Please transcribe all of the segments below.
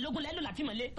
mọ́kànlélógún lẹ́lò láti mọ̀lé.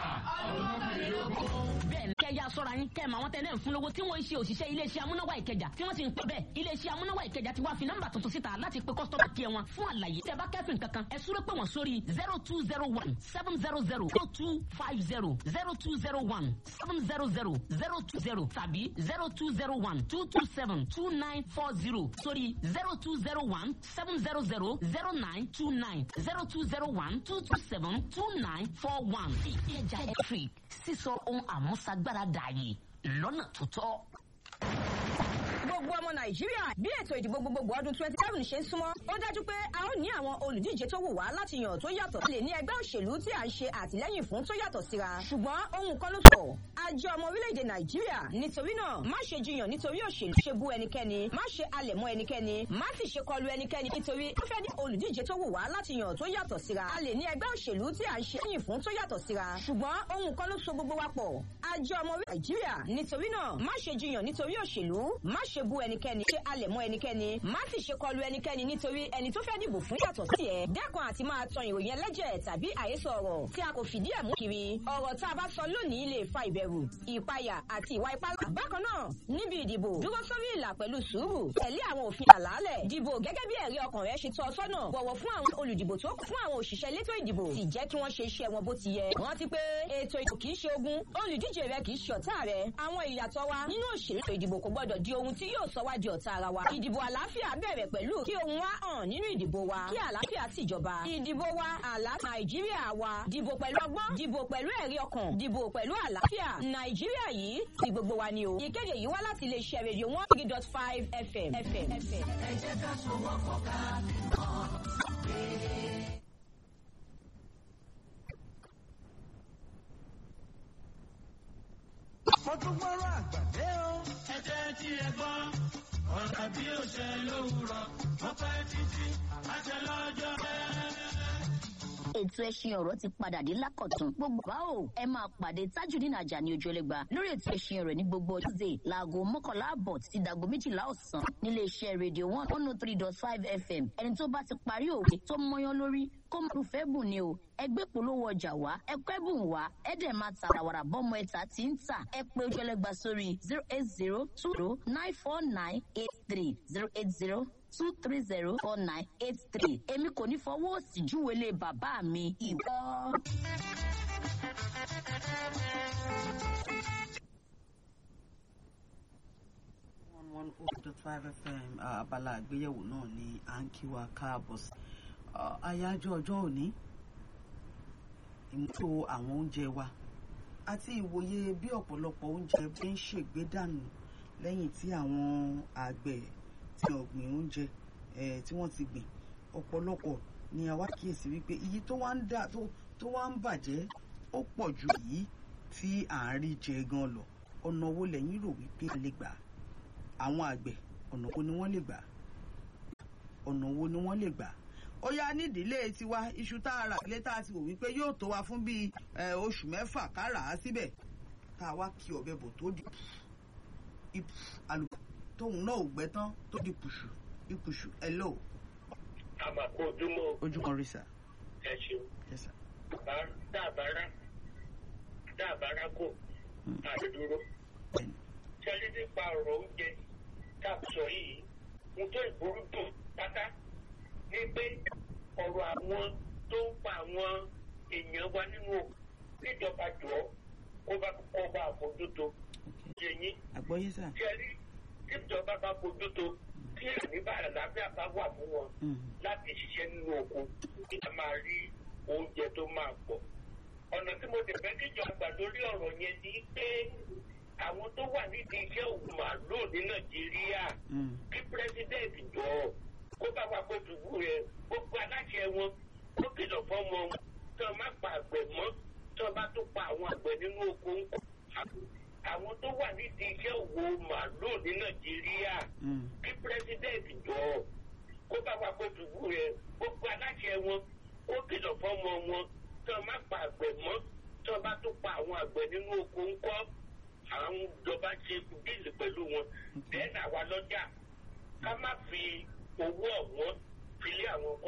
bẹ́ẹ̀ ni kẹ́ ya sọ́ra yín kẹ́ ẹ̀ máa wọ́n tẹ́lẹ̀ ń fún lówó tí wọ́n ń ṣe òṣìṣẹ́ iléeṣẹ́ amúnáwá ìkẹjà tí wọ́n sì ń pẹ́ bẹ́ẹ̀ iléeṣẹ́ amúnáwá ìkẹjà ti wá fi nọ́mbà tuntun síta láti pe kọ́sítọ́mà kí ẹ wọn fún àlàyé tẹ́ bá kẹ́fìn kankan ẹ súré pé wọ́n sórí zero two zero one seven zero zero zero two five zero zero two zero one seven zero zero zero two zero tàbí zero two zero one two two seven two nine four zero sórí zero two zero one seven zero zero zero nine two nine zero two zero one two two seven two nine four one. ìkẹjà electric sísọ ohun àmúṣagbára dààyè lọ́nà tó tọ́ gbogbo ọmọ nàìjíríà bí ètò ìdìbò gbogbogbò ọdún twenty seven ṣe ń súnmọ́ ó dájú pé a ó ní àwọn olùdíje tó wù wá láti yàn tó yàtọ̀ lè ní ẹgbẹ́ òṣèlú tí à ń ṣe àtìlẹ́yìn fún tó yàtọ̀ síra ṣùgbọ́n ohun kan ló sọ àjọ ọmọ orílẹ̀-èdè nàìjíríà nítorí náà má ṣe jiyàn nítorí òṣèlú ṣe bú ẹnikẹ́ni má ṣe alẹ̀ mọ́ ẹnikẹ́ni má sì ṣe kọlu ẹnikẹ́ni nítorí ó fẹ́ ní olùdíje tó wù wá láti yàn tó yàtọ̀ síra a lè ní ẹgbẹ́ òṣèlú tí à ń ṣe lẹ́yìn fún tó yàtọ̀ síra ṣùgbọ́n ohun kan ló so gbogbo wa pọ̀ àjọ ọmọ orílẹ̀ nàìjíríà nítorí náà má ṣe jiyàn nítorí òṣèlú má ṣe bú ẹnikẹ́ni ṣe alẹ̀ mọ́ ẹnikẹ́ni má sì ṣe kọlu ẹnikẹ́ni nítorí ẹni tó fẹ́ dìbò fún yàtọ̀ sí ẹ̀ dẹ́kun àti máa tan ìròyìn ẹlẹ́jẹ̀ tàbí àhesọ ọ̀rọ̀ tí a kò fìdí ẹ̀ mú kiri ọ̀rọ̀ tá a bá sọ lónìí lè fa ìbẹ̀rù ìpayà àti ìwà ipá bákan náà níbi ìdìbò dúró sórí ìlà pẹ̀lú sùúrù tẹ̀lé àwọn òfin àlàálẹ̀ dìbò gẹ́gẹ́ bí ẹ̀rí ọkàn rẹ ṣe tọ́ ọ sọ́nà bọ̀wọ̀ fún àwọn olùdìbò tó kù fún àwọn òṣìṣẹ́ elétò ìdìbò sì jẹ́ kí wọ́n ṣe iṣẹ́ wọn bó ti yẹ rántí pé ètò ìdìbò kì í ṣe ogun olùdíje rẹ kì í ṣe ọ̀tá rẹ àwọn ìyàtọ̀ wa nínú òṣèlú ìdìbò kò gbọdọ̀ di ohun tí yóò sọ wá di ọ̀tá ara wa ìdìbò àlàáfíà bẹ̀rẹ̀ pẹ̀lú kí ohun wa hàn nínú ìdìbò wa kí àlàáfíà sì jọba ìdìbò wa àlàáfíà nàìjíríà wa dìbò pẹ̀lú ọgbọ́n dìbò pẹ̀lú ẹ̀rí ọkàn dìbò pẹ̀lú àlàáfíà nàìjíríà yìí ti gbogbo wa ni o ìkéde yìí wá láti iléeṣẹ́ rédíò one three dot five fm. ẹ jẹ́ ká sowọ́pọ̀ ká nìkan. mo tún gbọ́rọ̀ àgbàdé o. ẹ jẹ́ tí ẹ gbọ́ ọ̀rọ̀ bí ó ṣe lówùrọ̀ wọ́n pẹ́ títí àṣẹ lọ́jọ́ bẹ́ẹ̀ ètò ẹṣin ọ̀rọ̀ ti padà dé lákọ̀tún gbogbo bá o ẹ máa pàdé tajudeen ajani ojúlẹ̀gba lórí ètò ẹṣin ọ̀rọ̀ ní gbogbo tuesday láago mọ́kànlá àbọ̀ títí dàgbo méjìlá ọ̀sán nílé iṣẹ́ rédíò one one oh three dot five fm ẹni tó bá ti parí òwe tó mọyán lórí kó máa fẹ́ bùn ni o ẹgbẹ́ polówó ọjà wá ẹkọ́ ẹ̀bùn wá ẹ̀dẹ̀ máa ta àwàrà bọ́mọ ẹ̀ta tí ń tà ẹ pé ojúlẹ̀gba sórí zero eight zero two zero nine four nine eight three zero eight zero two three zero four nine eight three èmi kò ní fọwọ́ òsì júwèlé bàbá mi ìwọ. one one oh dot five fm abala àgbéyẹ̀wò náà ni à ń kí wa káàbọ̀ sí àyájọ́ ọjọ́ òní ìmúlò àwọn oúnjẹ wa àti ìwòye bí ọ̀pọ̀lọpọ̀ oúnjẹ bí ń ṣègbè dànù lẹ́yìn tí àwọn àgbẹ̀ ti ọ̀gbìn oúnjẹ tí wọ́n ti gbìn ọ̀pọ̀lọpọ̀ ni àwa kíyèsí wípé iye tó wá ń dà tó wá ń bàjẹ́ ó pọ̀ ju èyí tí à ń rí jẹ gan lọ ọ̀nà wo lẹ́yìn rò wípé a lè gbà àwọn àgbẹ̀ ọ̀nà wo ni wọ́n lè gbà ọ̀nà wo ni wọ́n lè gbà ó yá nídìílé tiwa iṣu tá a rà sílé tá a ti wò wípé yóò tó wa fún bíi oṣù mẹ́fà ká rà á síbẹ̀ tá a wá kí ọ̀bẹ bò tó di ipò àlùkò tóun náà ò gbẹ tán tó di pùṣù ipùṣù hello. àmàkù ojúmọ́. ojú kan rí sà. ẹ ṣeun. yes sir. dábàárà dábàárà kò àti dúró. ṣẹlí nípa ọ̀rọ̀ oúnjẹ tá a sọ yìí mo tó ìgboro dùn pátá ní pé ọ̀rọ̀ àwọn tó ń pa àwọn èèyàn wa nínú òkú níjọba jọ kó bá kó bá àmójútó yẹnyín. àgbọ̀yé sà. ṣẹlí tíjọba bá bójútó tí àníbàrà lábẹ́ àbá wà fún wọn láti ṣiṣẹ́ nínú oko kí a máa rí oúnjẹ tó máa pọ̀. ọ̀nà tí mo tẹ̀fẹ́ kíjọ àgbà lórí ọ̀rọ̀ yẹn ni pé àwọn tó wà nídìí iṣẹ́ òògùn màálùú ní nàìjíríà kí pírẹsidẹ́ǹtì jọ kó bá wa kó dùbú rẹ gbogbo aláṣẹ wọn ó kìlọ̀ fọ́mọ wọn tí wọ́n má pa àgbẹ̀ mọ́ tí wọ́n bá tó pa àwọn àgbẹ̀ nínú oko ń kọ́ àwọn tó wà nídìí iṣẹ́ òwò màálùú ní nàìjíríà kí pírẹsidẹ́ǹtì jọ kó bá wa kó dùbú rẹ gbogbo aláṣẹ wọn ó kìlọ̀ fọ́mọ wọn tí wọ́n má pa àgbẹ̀ mọ́ tí wọ́n bá tó pa àwọn àgbẹ̀ nínú oko ń kọ́ àwọn ìjọba ṣe bíìlì pẹ̀lú wọn bẹ́ẹ̀ náà wà lọ́jà ká má fi owó ọ̀wọ́n fi lé àwọn